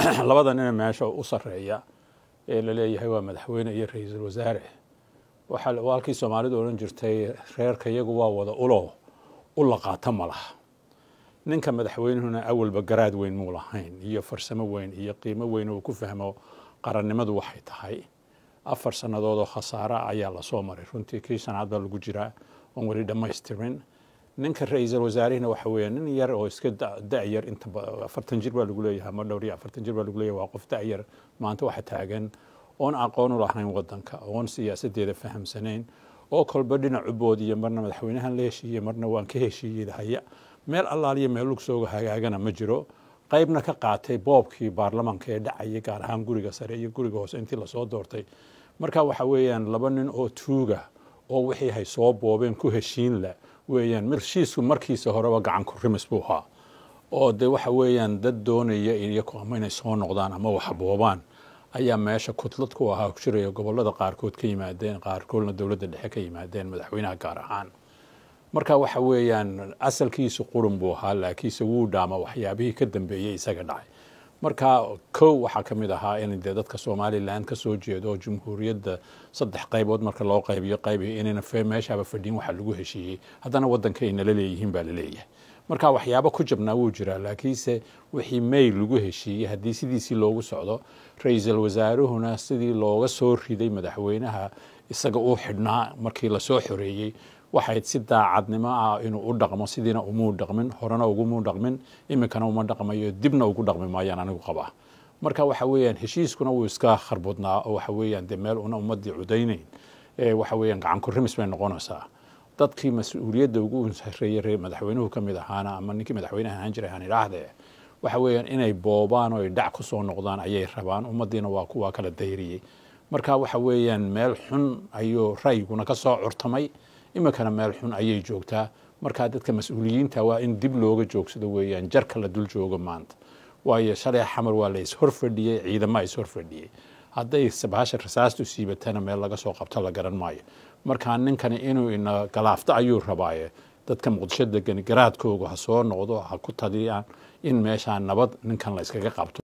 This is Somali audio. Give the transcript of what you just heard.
labada nina meesha u sarreeya ee la leeyahay waa madaxweyne iyo ra-iisul wasaare waxaa halkii soomaalidu odhan jirtay reerka iyagu waa wada ulo u laqaata ma laha ninka madaxweynuhuna awalba garaad weyn muu lahayn iyo farsamo weyn iyo qiimo weyn uu ku fahmo qarannimadu waxay tahay afar sannadood oo khasaara ayaa lasoo maray runtii kii shanaad baa lagu jiraa oon weli dhammaystirin ninka ra-iisul wasaarihina waxa weeye nin yar oo iska da-yar inta afartan jir baa lagu leeyahay ama dhowr iyo afartan jir baa lagu leeyahay waa qof da-yar maanta waxa taagan oon aqoon u lahayn waddanka oon siyaasadeeda fahamsanayn oo kolba dhinacu boodiya marna madaxweynahan la heshiiye marna waan ka heshiiyey haya meel allaaliyo meel lugsooga hagaagana ma jiro qaybna ka qaatay boobkii baarlamaanka ee dhacayay gaar ahaan guriga sare iyo guriga hoose intii lasoo doortay marka waxa weeyaan laba nin oo tuuga oo wixii hay soo boobeen ku heshiin la weeyaan heshiisku markiisa horeba gacan ku rimis buu ahaa oo de waxa weeyaan dad doonaya iyaku ama inay soo noqdaan ama wax boobaan ayaa meesha kudlad ku ahaa ku jiraya gobollada qaarkood ka yimaadeen qaarkoodna dowladda dhexe ka yimaadeen madaxweynaha gaar ahaan marka waxa weeyaan asalkiisu qurun buu ahaa laakiinse wuu dhaama waxyaabihii ka dambeeyey isaga dhacay marka kow waxaa ka mid ahaa in dee dadka somalilan ka soo jeedo oo jumhuuriyadda saddex qaybood marka loo qaybiyo qaybi inayna meeshaaba fadhin waxa lagu heshiiyey haddana waddanka ay nala leeyihiin baa la leeyahay marka waxyaabo ku jabnaa wuu jiraa laakiinse wixii may lagu heshiiyey haddii sidiisii loogu socdo ra-iisul wasaaruhuna sidii looga soo riday madaxweynaha isaga uu xidhnaa markii lasoo xoreeyey waxayd si daacadnimo ah inuu u dhaqmo sidiina umuu dhaqmin horena ugumuu dhaqmin iminkana uma dhaqmayo dibna ugu dhaqmi maayaan anigu qabaa marka waxa weeyaan heshiiskuna wuu iska kharbudnaa oo waxa weeyaan dee meel una ummadii cudaynayn waxa weeyaan gacan ku rimis bay noqonaysaa dadkii mas-uuliyadda ugu sarreeyey madaxweynuhu ka mid ahaana ama ninkii madaxweynaha ahaan jiray aan idhaahdee waxa weeyaan inay boobaan oo ay dhac ku soo noqdaan ayay rabaan ummaddiina waa kuwaa kala dayriyey marka waxa weeyaan meel xun ayuu ra'yiguna ka soo curtamay iminkana meel xun ayay joogtaa markaa dadka mas-uuliyiinta waa in dib looga joogsado weeyaan jarka la dul joogo maanta waayo shalay xamar waa la ishorfadhiyey ciidama ishorfadhiyey hadday bahasha rasaastu siibatana meel laga soo qabto la garan maayo markaa ninkani inuu ina galaafto ayuu rabaaye dadka muqdisho degani garaadkooga ha soo noqdo ha ku taliyaan in meeshaa nabad ninkan la iskaga qabto